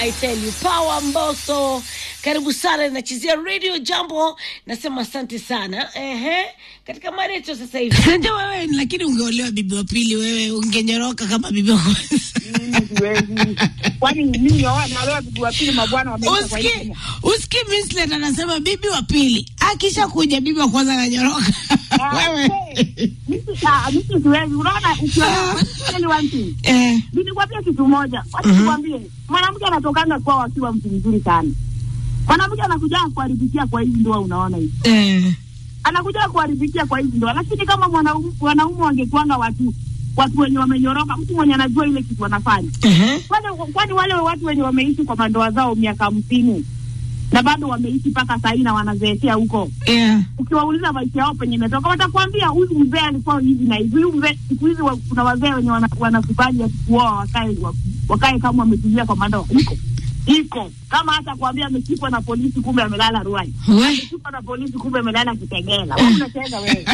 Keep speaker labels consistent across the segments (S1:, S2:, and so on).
S1: I tell you power Mboso, karibu sana, nachezea radio jambo. Nasema asante sana. Ehe, katika mareto sasa hivi
S2: Ndio wewe, lakini ungeolewa bibi wa pili, wewe ungenyoroka kama bibi wa kwanza.
S3: mimi siwezi. Kwani mimi naolewa bibi wa pili, mabwana wameisha kwa
S2: Uski
S3: hiyo.
S2: uski Mislet anasema bibi wa pili akisha kuja bibi wa kwanza ananyoroka.
S3: Ah,
S2: Wewe
S3: eh, mimi ah, mimi siwezi. Unaona, ukiona ni one thing.
S2: eh,
S3: Nilikwambia kitu moja, wacha nikwambie, mwanamke anatokanga kwao akiwa mtu mzuri sana. Mwanamke anakuja kuharibikia kwa hizi ndoa, unaona hivi,
S2: eh,
S3: anakuja kuharibikia kwa hizi ndoa. Lakini kama mwanaume wanaume wangekuanga watu watu wenye wamenyoroka, mtu mwenye anajua ile kitu wanafanya
S2: eh,
S3: kwani kwani wale watu wenye wameishi kwa mandoa zao miaka hamsini na bado wameishi mpaka sahii na wanazeekea huko,
S2: yeah.
S3: ukiwauliza maisha yao penye imetoka, watakwambia huyu mzee alikuwa hivi na hivi. Huyu mzee, siku hizi wa- kuna wazee wenye wana- wanakubali ati kuoa wakae wa- wakae kama wametulia kwa mandoa. Iko iko kama hata kuambia ameshikwa na polisi, kumbe amelala Ruai,
S2: We.
S3: ameshikwa na polisi, kumbe amelala Kitengela. Wewe unacheza wewe.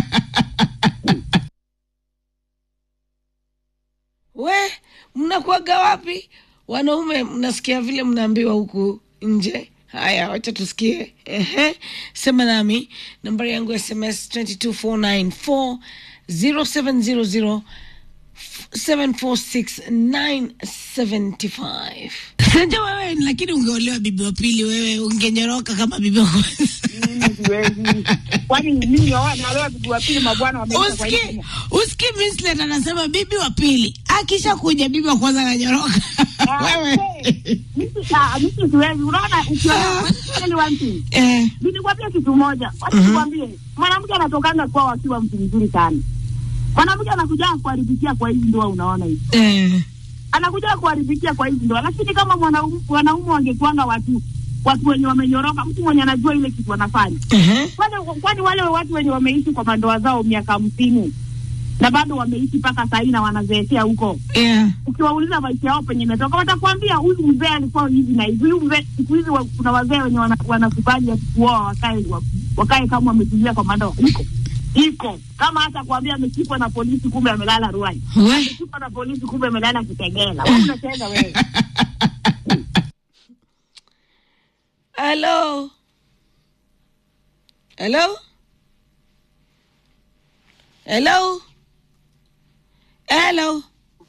S1: we mnakuaga wapi wanaume? Mnasikia vile mnaambiwa huku nje. Haya, wacha tusikie. Ehe, sema nami, nambari yangu ya SMS 22494 0700 746975
S2: Ndio wewe, lakini ungeolewa bibi wa pili, wewe ungenyoroka kama bibi wa kwanza.
S3: Mimi siwezi. Kwani mimi naolewa bibi wa pili, mabwana wameisha kwa
S2: Uski
S3: hiyo.
S2: uski Mislet anasema bibi wa pili akisha kuja bibi wa kwanza ananyoroka. Wewe
S3: Mimi ah, mimi siwezi. Unaona, ukiona ni one thing.
S2: eh,
S3: Nilikwambia kitu moja, wacha nikwambie, mwanamke anatokanga kwao akiwa mtu mzuri sana. Mwanamke anakuja kuharibikia kwa hizi ndoa, unaona hivi,
S2: eh,
S3: anakuja kuharibikia kwa hizi ndoa. Lakini kama mwanaume wanaume wangekuanga watu watu wenye wamenyoroka, mtu mwenye anajua ile kitu wanafanya
S2: eh,
S3: kwani kwani wale watu wenye wameishi kwa mandoa zao miaka hamsini na bado wameishi mpaka sahii na wanazeekea huko,
S2: yeah.
S3: ukiwauliza maisha yao penye imetoka, watakwambia huyu mzee alikuwa hivi na hivi. Huyu mzee, siku hizi wa- kuna wazee wenye wana- wanakubali ati kuoa wakae wa- wakae kama wametulia kwa mandoa. Iko iko kama hata kuambia ameshikwa na polisi, kumbe amelala Ruai,
S2: We.
S3: ameshikwa na polisi, kumbe amelala Kitengela. Wewe unacheza wewe.
S1: Hello. Hello. Hello. Hello.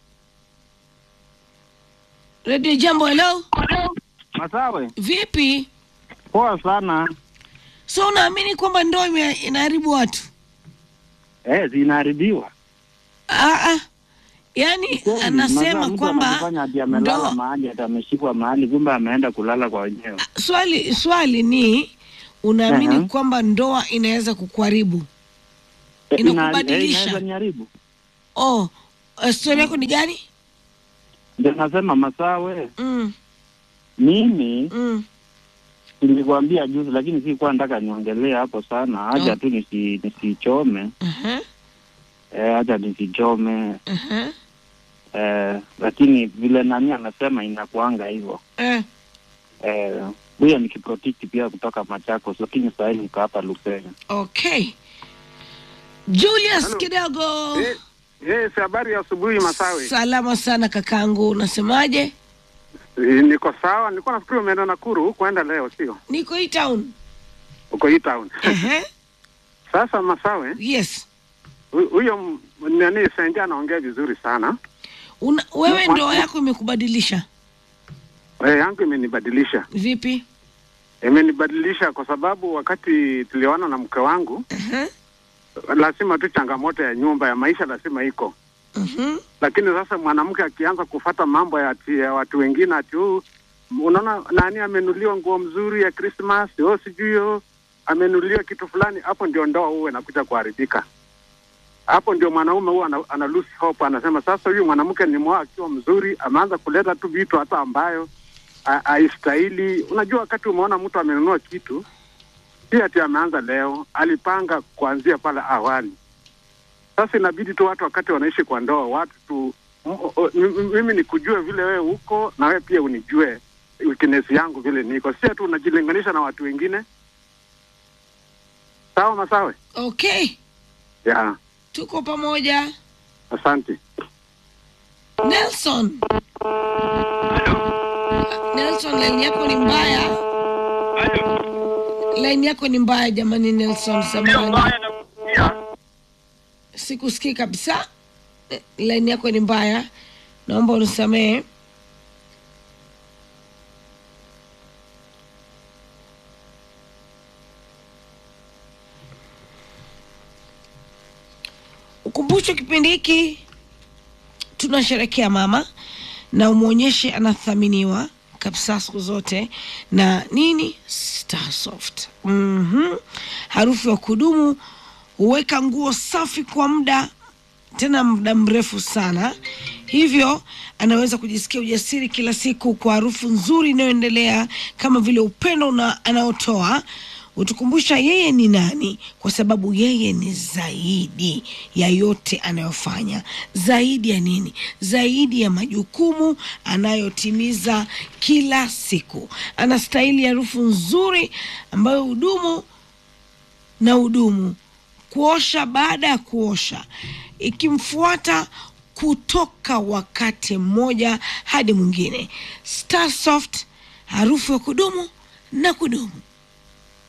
S1: Radio Jambo, hello.
S4: Masawe,
S1: Vipi?
S4: poa sana.
S1: So unaamini kwamba ndoa ime- inaharibu watu?
S4: Eh, zinaharibiwa.
S1: Ah, ah. Yaani
S4: Kweli,
S1: anasema
S4: masaa mtu
S1: kwamba
S4: anajifanya ati amelala
S1: ndoa
S4: mahali ati ameshikwa mahali, kumbe ameenda kulala kwa wenyewe.
S1: swali swali ni unaamini
S4: Aha.
S1: kwamba ndoa inaweza kukuharibu?
S4: Eh, ina-
S1: Inakubadilisha.
S4: eh, Inaweza niharibu.
S1: Oh, eh, story yako ni gani?
S4: Ndio nasema Masawe,
S1: Mm,
S4: mimi
S1: mm.
S4: nilikwambia juzi, lakini sikuwa nataka niongelee hapo sana, haja
S1: Oh.
S4: tu nisi nisichome,
S1: Aha,
S4: eh, haja nisichome
S1: aha.
S4: eh, lakini vile nani anasema inakuanga hivyo
S1: Eh,
S4: eh, huyo ni kiprotiki pia kutoka Machakos, lakini sahii niko hapa Lusenya.
S1: okay. Julius
S5: Hello.
S1: kidogo.
S5: Eh, Yes, habari ya asubuhi Masawe.
S1: Salama sana kakangu, unasemaje?
S5: Eh, Niko sawa, nilikuwa nafikiri umeenda Nakuru hukuenda leo, sio?
S1: Niko hii town.
S5: Uko hii town.
S1: Ehe.
S5: Sasa Masawe,
S1: Yes.
S5: hu- huyo m- nani Senja anaongea vizuri sana.
S1: Una, wewe
S5: Mwa-
S1: ndoa yako imekubadilisha
S5: Eh, yangu imenibadilisha.
S1: vipi?
S5: Imenibadilisha kwa sababu wakati tulioana na mke wangu,
S1: Aha.
S5: lazima tu changamoto ya nyumba ya maisha lazima iko.
S1: Mhm.
S5: Lakini sasa mwanamke akianza kufata mambo ya, ati, ya watu wengine ati huu unaona nani amenuliwa nguo mzuri ya Christmas, oh sijui oh, amenuliwa kitu fulani, hapo ndio ndoa huwa inakuja kuharibika. Hapo ndio mwanaume huwa ana, ana lose hope, anasema sasa huyu mwanamke ni mwa akiwa mzuri, ameanza kuleta tu vitu hata ambayo ha- haistahili. Unajua, wakati umeona mtu amenunua kitu, si ati ameanza leo, alipanga kuanzia pale awali. Sasa inabidi tu watu wakati wanaishi kwa ndoa, watu tu m- o- m- m- mimi nikujue vile wewe uko na wewe pia unijue weakness yangu vile niko, si ati unajilinganisha na watu wengine. Sawa Masawe?
S1: Okay,
S5: Yeah,
S1: tuko pamoja.
S5: asante.
S1: Nelson. Nelson Line yako ni mbaya, line yako ni mbaya jamani. Nelson samani, sikusikii kabisa. Eh, Line yako ni mbaya, naomba unisamehe. Ukumbusho kipindi hiki tunasherekea mama na umwonyeshe anathaminiwa kabisa siku zote na nini Starsoft. mm Harufu ya kudumu huweka nguo safi kwa muda tena muda mrefu sana, hivyo anaweza kujisikia ujasiri kila siku kwa harufu nzuri inayoendelea kama vile upendo una- anaotoa hutukumbusha yeye ni nani, kwa sababu yeye ni zaidi ya yote anayofanya. Zaidi ya nini? Zaidi ya majukumu anayotimiza kila siku. Anastahili harufu nzuri ambayo hudumu na hudumu kuosha baada ya kuosha, ikimfuata kutoka wakati mmoja hadi mwingine. Starsoft, harufu ya kudumu na kudumu.